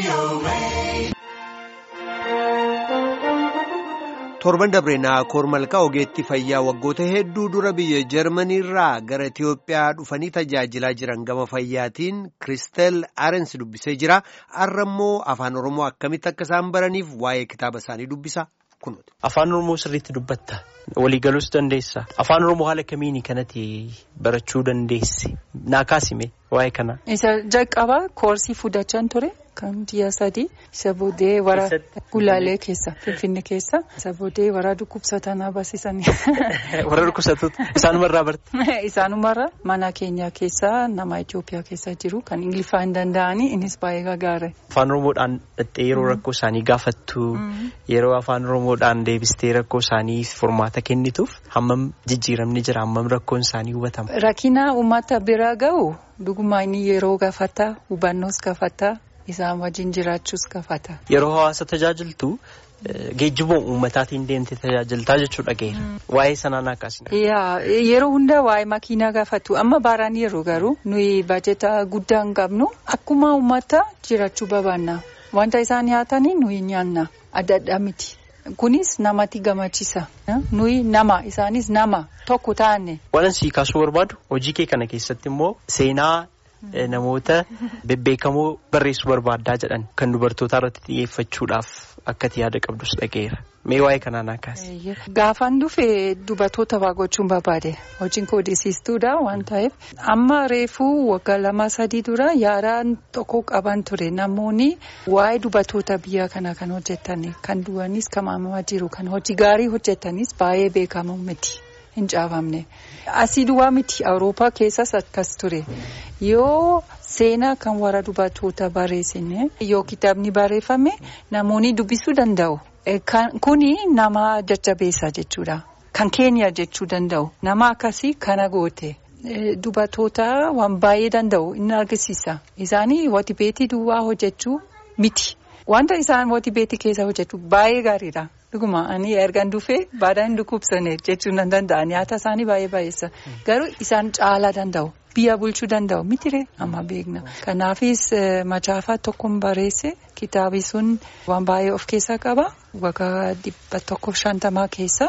torban dabreenaa koormalkaa ogeetti fayyaa waggoota hedduu dura biyya jarmaniirraa gara itiyoophiyaa dhufanii tajaajilaa jiran gama fayyaatiin kiristel aarens dubbisee jira har'a immoo afaan oromoo akkamitti akka isaan baraniif waa'ee kitaaba isaanii dubbisa kunuuti. Afaan Oromoo sirriitti dubbatta. Waliigaluus dandeessa. Afaan Oromoo haala kamiini kanatti barachuu dandeesse? Naa kaasime waa'ee kana. Isa jalqabaa koorsii fudhachaan ture kan ji'a sadii isa boodee wara gulaalee keessa finfinne keessa isa boodee wara dhukkubsatan barsiisanii. Warra dhukkubsattoota isaanumarraa barte. Isaanumarraa mana keenya keessa nama Itoophiyaa keessa jiru kan Ingiliffaa hin danda'anii innis baay'ee gagaare. Afaan Oromoodhaan dhattee yeroo rakkoo isaanii gaafattu yeroo afaan Oromoodhaan deebistee rakkoo isaanii furmaata kennituuf hammam jijjiiramni jira hammam rakkoon isaanii hubatama. Rakkina uummata bira gahu dhugumaa inni yeroo gaafata hubannoos gaafata isaan wajjin jiraachuus gaafata. Yeroo hawaasa tajaajiltu geejjiboon uummataatiin deemtee tajaajiltaa jechuudha geera. Waa'ee sanaan akkasina. Yeroo hundaa waa'ee makiinaa gaafatu amma baaraan yeroo garuu nuyi baajeta guddaa hin qabnu akkuma uummata jiraachuu barbaanna wanta isaan nyaatanii nuyi nyaanna adda addaa miti. Kunis namatti gammachiisa. Nuyi nama isaanis nama tokko taane. Waan asii kaasuu barbaadu hojii kee kana keessatti immoo seenaa namoota bebbeekamoo barreessuu barbaaddaa jedhan kan dubartootaa irratti xiyyeeffachuudhaaf akkati yaada qabdus dhageera. Mee waa'ee kanaa naa kaase. Gaafan dhufe dubartoota waa gochuun barbaade hojiin koodisiistuudha waan ta'eef amma reefuu waggaa lama sadii dura yaadaan tokko qaban ture namoonni waa'ee dubartoota biyya kana kan hojjetan kan du'anis kan maamamaa jiru kan hojii gaarii hojjetanis baay'ee beekamu miti. hin caafamne asii duwwaa miti awurooppaa keessas akkas ture yoo seenaa kan warra dubartoota barreessine yoo kitaabni barreeffame namoonni dubbisuu danda'u kuni nama jajjabeessa jechuudha kan keenya jechuu danda'u nama akkasii kana goote. Dubartoota waan baay'ee danda'u inni argisiisa isaanii wati beetii duwwaa hojjechuu miti wanta isaan wati beetii keessa hojjetu baay'ee gaariidha. Dhuguma ani ergaan dhufee baadaan hin dhukkubsane jechuun nan danda'a nyaata isaanii baay'ee baay'eessa garuu isaan caalaa danda'u biyya bulchuu danda'u mitiree amma beekna kanaafis macaafa tokkoon barreesse kitaabi sun waan baay'ee of keessaa qaba waggaa dhibba tokkoof shantamaa keessa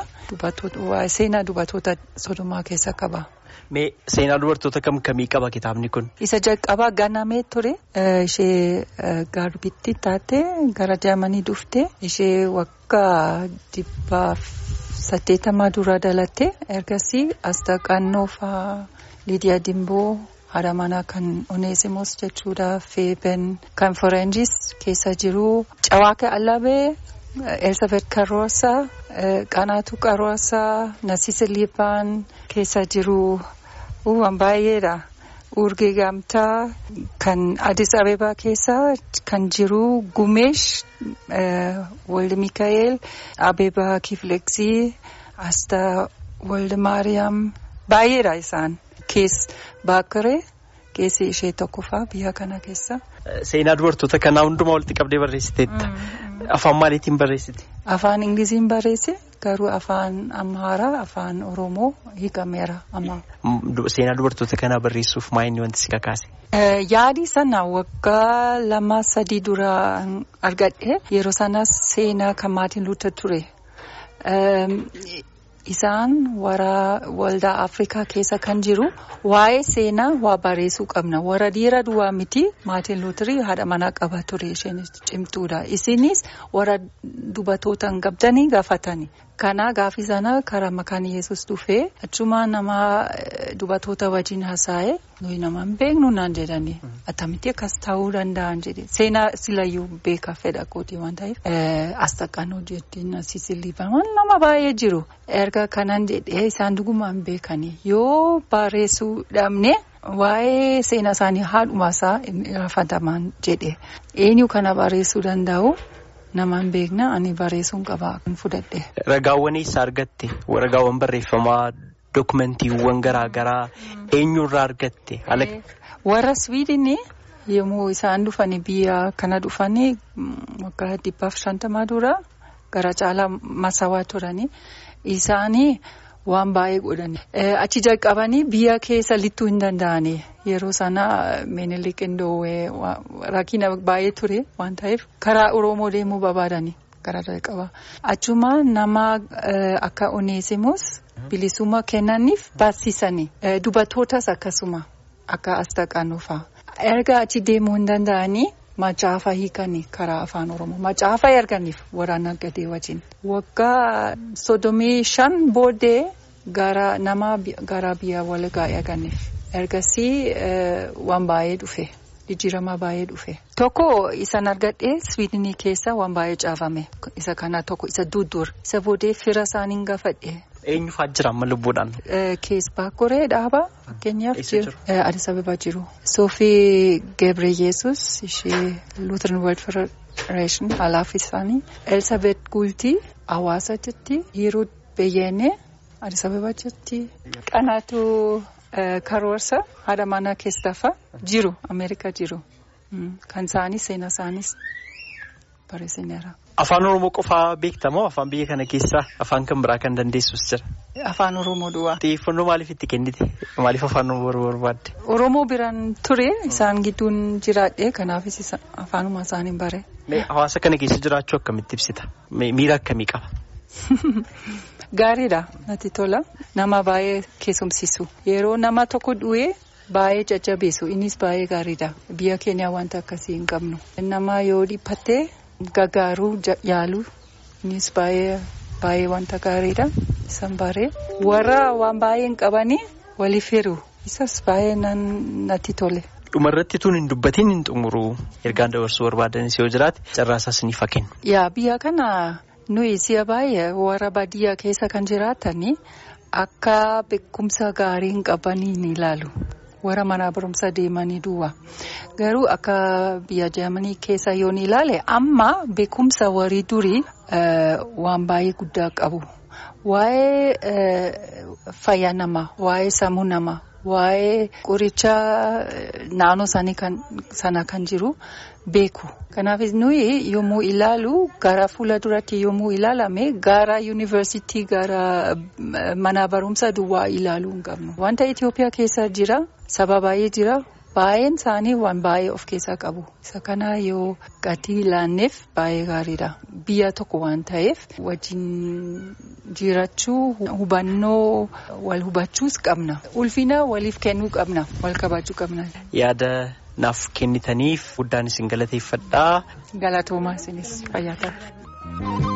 seenaa dubartoota sodomaa keessa qaba. Mee seenaa dubartoota kam kamii qaba kitaabni kun? Isa jalqabaa ganamee ture ishee garbitti taate gara Jaamanii dhufte ishee waggaa dhibbaaf saddeettamaa dura dhalatte ergasii Astaqaannoo fa'aa Lidiyaa Dimboo haadha manaa kan Oneesimoos jechuudha Feeben kan Foreenjis keessa jiru Cawaaka Allabee Elsabet Karoosaa Qanaatu Qaroosaa Nasiise Liibaan keessa jiru. Waan baay'eedha. Urgee gamtaa kan Addis Abebaa keessa kan jiru Gumeesh Walde Mikaa'el Abebaa Kifleksii Astaa Walde Maariyaam baay'eedha isaan. Kees Baakiree keessi ishee tokkoffaa biyya kana keessa. Seenaa dubartoota kanaa hundumaa walitti qabdee barreessiteetta. Afaan maaliitiin barreessite? Afaan Ingiliziin barreesse garuu afaan Amaaraa afaan Oromoo hiikameera amma. Seenaa dubartoota kanaa barreessuuf maa inni wanti si kakaase? Yaadi sana waggaa lama sadii dura argadhe yeroo sanas seenaa kan maatiin luuta ture. Isaan warra waldaa Afrikaa keessa kan jiru waa'ee seenaa waa barreessuu qabna. Warra dhiira duwwaa miti maatiin luutirii haadha manaa qaba ture isheen cimtuudha. Isinis warra dubartoota hin qabdanii gaafatani. Kana gaafi sana karaa makaan Yesuus dhufee achuma nama dubartoota wajjin haasa'e nuyi nama hin beeknu naan jedhani. Attamitti akkas ta'uu danda'an jedhe. Seenaa silayyuu beeka fedha kooti waan ta'eef. Astaqaan hojjettiin Nasiise Liibaan nama baay'ee jiru. Erga kanan jedhee isaan dhugumaan beekani. Yoo barreessuu dhabne waa'ee seenaa isaanii haadhumaasaa irraanfataman jedhe. Eenyu kana barreessuu danda'u? Namaan beekna ani barreessuun qaba fudhadhe. Ragaawwan eessaa argatte? Ragaawwan barreeffamaa dookumentiiwwan garaa garaa eenyurraa argatte? Warra Swiidinii yommuu isaan dhufanii biyya kana dhufanii waggaa dhibbaaf shantamaa dura gara caalaa masawaa turanii isaanii waan baay'ee godhani. Achi jalqabanii biyya keessa littuu hin danda'ani. Yeroo sana Minilik Indoowee rakkina baay'ee ture waan ta'eef karaa Oromoo deemuu barbaadani karaa jalqabaa. Achuma nama akka Oneesimus bilisummaa kennaniif barsiisanii dubartootas akkasuma akka Astaqaanuu fa'a. Erga achi deemuu hin danda'anii. Macaafa hiikanii karaa afaan oromoo macaafa erganiif waraana gadee wajjin waggaa sodomii shan booddee gara nama gara biyya walgaa erganiif ergasii waan baay'ee dhufe jijjiirama baay'ee dhufe. Tokko isan argadhee Swiidinii keessa waan baay'ee caafame isa kana tokko isa duddur isa booddee fira isaaniin gaafadhe. Eenyu fa'aa jira amma lubbuudhaan? Kees Baakoree dhaabaa fakkeenyaaf jiru. Addis Ababaa jiru. Soofii Gebre Yesus ishee Lutheran World Federation alaaf isaanii. Elsabet Gultii Hawaasa jirti. Hiruut Beyyeenee Addis Ababaa jirti. Qanaatu Karoorsa haadha manaa keessafa jiru Ameerikaa jiru. Kan isaanii seenaa isaanis barreessineera. Afaan Oromoo qofaa beektamoo afaan biyya kana keessaa afaan kan biraa kan dandeessus jira. Afaan Oromoo duwwaa. Xiyyeeffannoo maaliif itti kennite? Maaliif afaan Oromoo barbaadde? Oromoo biraan ture isaan gidduun jiraadhe kanaafis afaanuma isaaniin bare. Hawaasa kana keessa jiraachuu akkamitti ibsita? Miira akkamii qaba? Gaariidha natti tola. Nama baay'ee keessumsiisu. Yeroo nama tokko du'ee. Baay'ee jajjabeessu innis baay'ee gaariidha biyya keenya wanta akkasii hin qabnu nama yoo dhiphatte gargaaruu yaalu innis baay'ee baay'ee wanta gaariidha isan baree warra waan baay'ee hin qabanii waliif hiru isas baay'ee natti tole. Dhumarratti tun hin dubbatiin hin xumuru ergaan dabarsuu barbaadanis yoo jiraate carraasaas ni fakkennu. Yaa biyya kana nuyi si'a baay'ee warra baadiyyaa keessa kan jiraatanii akka beekumsa gaarii hin qabanii ni ilaalu. warra mana barumsa deemanii duwwaa garuu akka biyya Jarmanii keessa yoo ni ilaale amma beekumsa warri durii waan baay'ee guddaa qabu waa'ee fayyaa namaa waa'ee sammuu namaa waa'ee qoricha naannoo sana kan jiru beeku. Kanaaf nuyi yommuu ilaalu gara fuula duratti yommuu ilaalame gara yuunivarsiitii gara mana barumsa duwwaa ilaaluu hin qabnu. Wanta Itoophiyaa keessa jira saba baay'ee jira baay'een isaanii waan baay'ee of keessaa qabu. Isa kana yoo gatii ilaanneef baay'ee gaariidha. Biyya tokko waan ta'eef wajjin jiraachuu hubannoo wal hubachuus qabna. Ulfina waliif kennuu qabna. Wal kabajuu qabna. Yaada naaf kennitaniif guddaan isin galateeffadhaa. Galatoomaa isinis fayyaa ta'a.